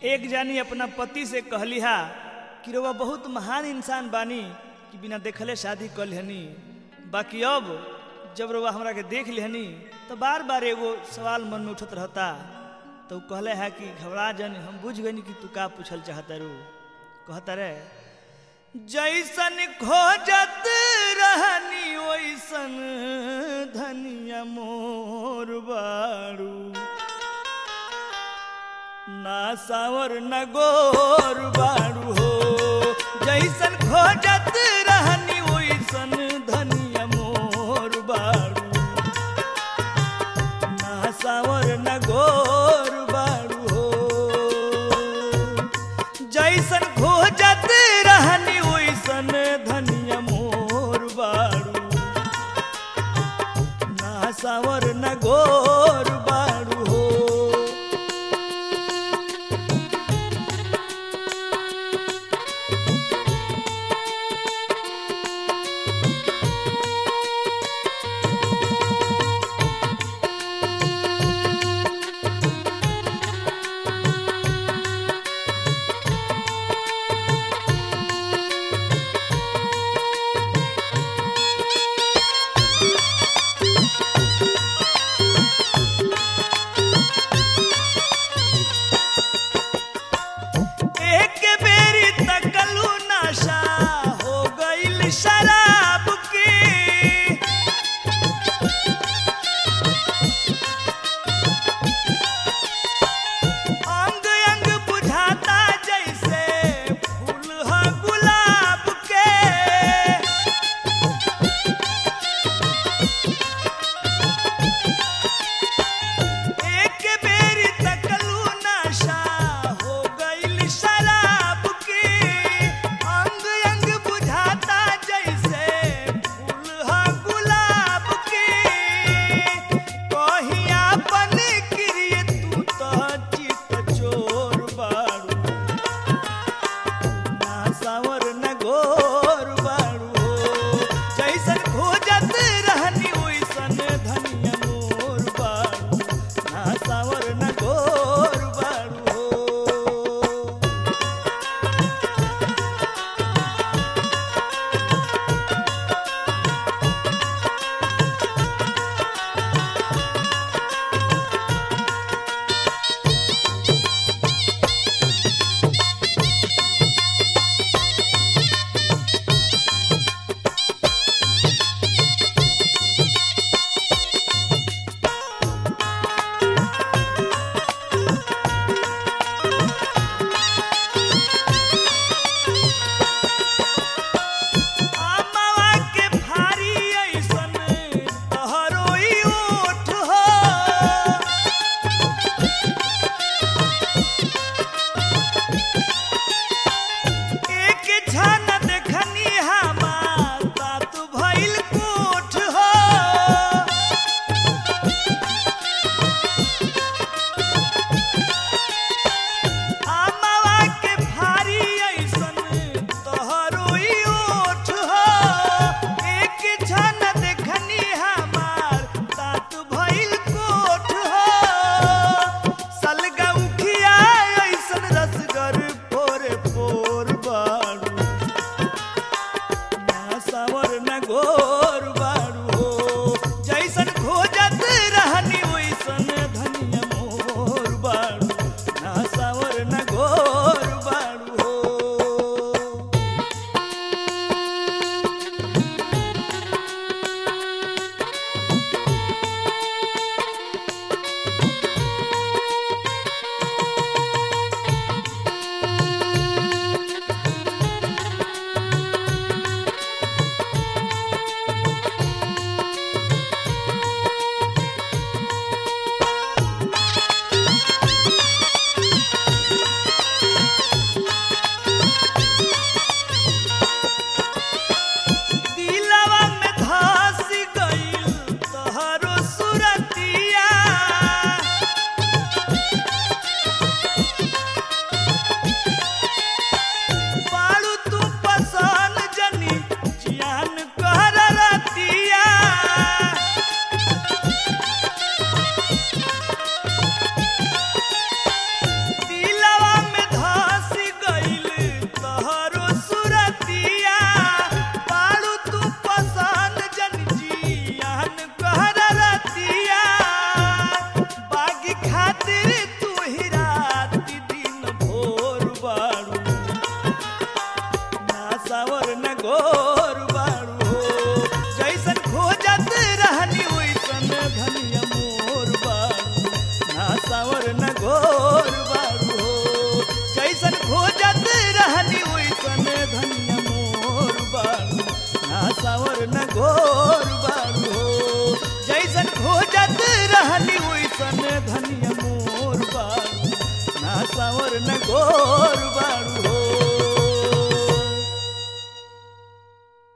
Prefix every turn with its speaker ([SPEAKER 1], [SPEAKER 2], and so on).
[SPEAKER 1] एक जानी अपना पति से कहली हा कि रउआ बहुत महान इंसान बानी कि बिना देखले शादी कर लेहनी बाकी अब जब रउआ हमरा के देख लेहनी तो बार बार एगो सवाल मन में उठत रहता तो उ कहले है कि घबरा जन हम बुझ गनी कि तू का पूछल चाहता रू कहता रे जैसन खोजत रहनी वैसन धनिया मोर बारू ना सावर न गोर बारू हो जैसन खोजत रहनी वैसन धनिया मोर बारू ना सावर न गोर बारू हो जैसन खोजत रहनी वैसन धनिया मोर बारू ना सावर न गोर बारू हो सुघर न गोर बाड़ू